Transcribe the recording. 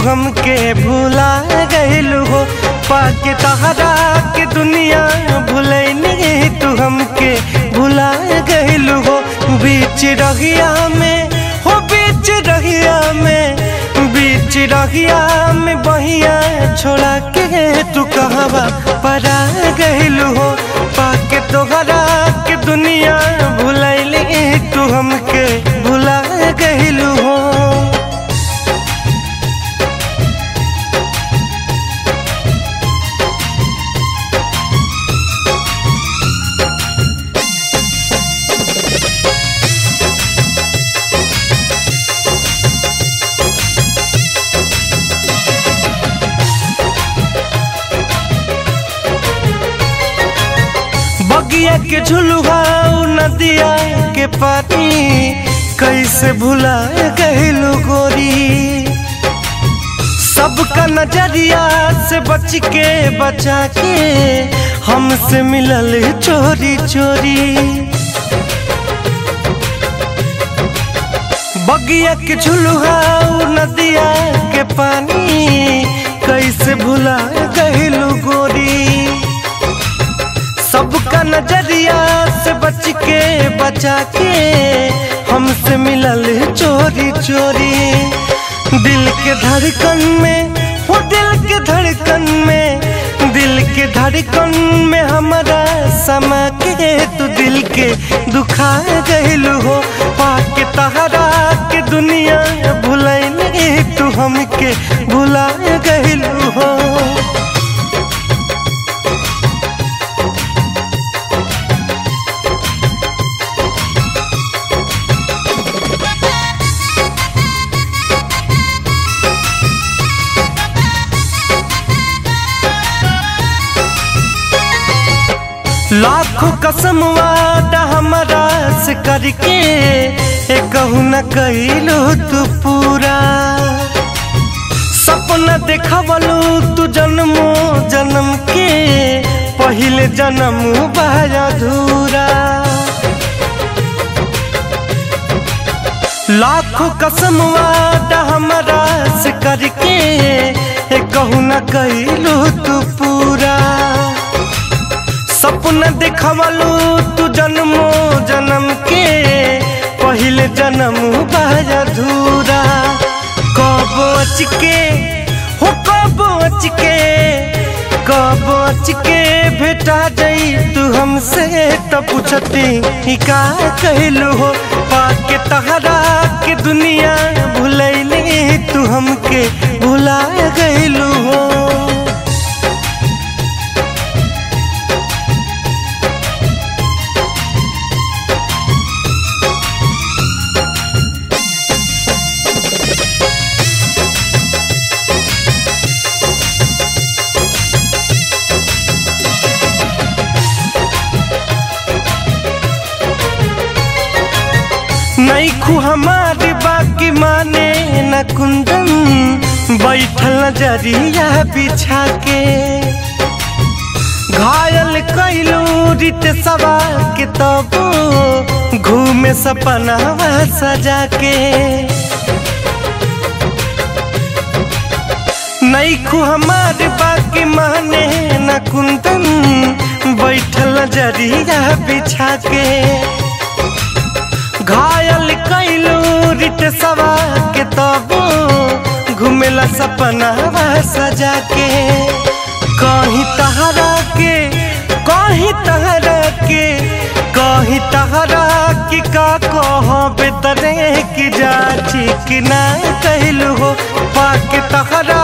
हमके भुला गइलू हो पाके तहरा के दुनिया भुलैनी तू हमके भुला गइलू हो बीच रहिया में हो बीच रहिया में बीच रहिया में बहिया छोड़ा के तू कहवा परा गइलू हो पाके तोहरा के दुनिया भुलैली तू हमके भुला गइलू हो बगिया के झुलुआ नदिया के पानी कैसे भुला गइलू गोरी सबका नजरिया से बच के बचा के हमसे मिलल चोरी चोरी बगिया के झुलुआ नदिया के पानी कैसे भुला गइलू गोरी सबका नजरिया से बच के बचा के हमसे मिलल चोरी चोरी दिल के धड़कन में वो दिल के धड़कन में दिल के धड़कन में हमारा समा के तू दिल के दुखा गइलू हो पाके तहरा के दुनिया भुलैनी तू हमके भुला गइलू हो लाखों कसम वादा हमारा से करके ए कहू न कहिलू तू पूरा सपना देखवलू तू जन्मो जन्म के पहले जन्म बाया अधूरा लाखों कसम वादा हमारा से करके ए कहू न कहिलू तू पूरा सपना देखवलू तू जन्मो जन्म के पहले जन्म बाया अधूरा कब अच के हो कब अच के कब अच के भेटा जाई तू हमसे तो पूछती ही का कहलू हो पाके तहरा के दुनिया भुलैली तू हमके भुला गइलू हो नहीं खू हमारी बाकी माने न कुंदन बैठल नजरिया बिछा के घायल कैलू रित सवा के तब घूमे सपना सजा के नहीं खू हमारी बाकी माने न कुंदन बैठल नजरिया बिछा के घायल कैलू रिट सवा के तब घुमेला सपना सजा के कहीं तहरा के कहीं तहरा के कहीं तहरा की का कह बेतरे की जाची कि ना कहलू हो पाके तहरा